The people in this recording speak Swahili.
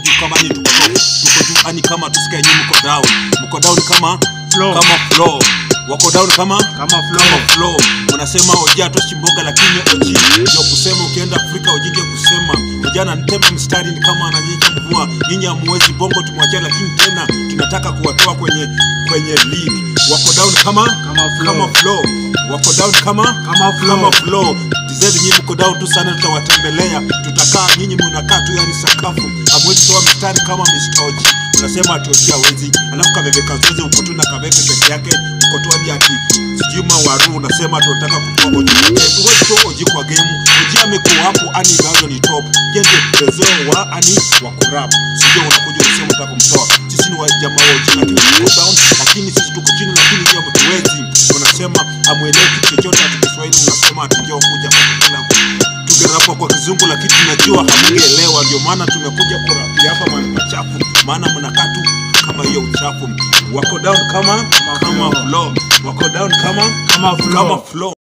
tu kama ni tuko top tuko juu ani kama tusikae nyinyi mko down mko down kama Flow. kama flow wako down kama Kama flow. kama flow unasema oji atoshi mboga lakini oji ndio kusema ukienda Afrika ujinge kusema vijana ntema mstari ni kama ananyika mvua nyinyi hamuwezi bongo tumwachia lakini tena tunataka kuwatoa kwenye kwenye league wako down kama Kama flow. kama flow wako down kama Kama flow. kama flow dizeli nyinyi mko down tu sana tutawatembelea tutakaa nyinyi mnakaa tu yani sakafu hamwezi toa mstari kama Mr. Oji unasema ati hawezi alafu kabebe kazoze uko tu na kabebe peke yake uko tu hadi ati sijui mawaru unasema tunataka kutoa Oji huwezi toa Oji kwa game Oji amekuwa hapo ani bado ni top yeye ndio prezeo wa ani wa kurap sijui unakuja unasema unataka kumtoa sisi ni wa jamaa wa Oji lakini tuko down lakini sisi tuko chini lakini nyinyi hamtuwezi unasema hamuelewi kitu chochote ati Kiswahili unasema ati njoo kuja kukula tungerapa kwa kizungu lakini tunajua hamungeelewa ndio maana tumekuja kurapia hapa mahali pachafu maana mnakaa tu kama hiyo uchafu wako down kama kama flow. flow wako down kama Kama flow. kama flow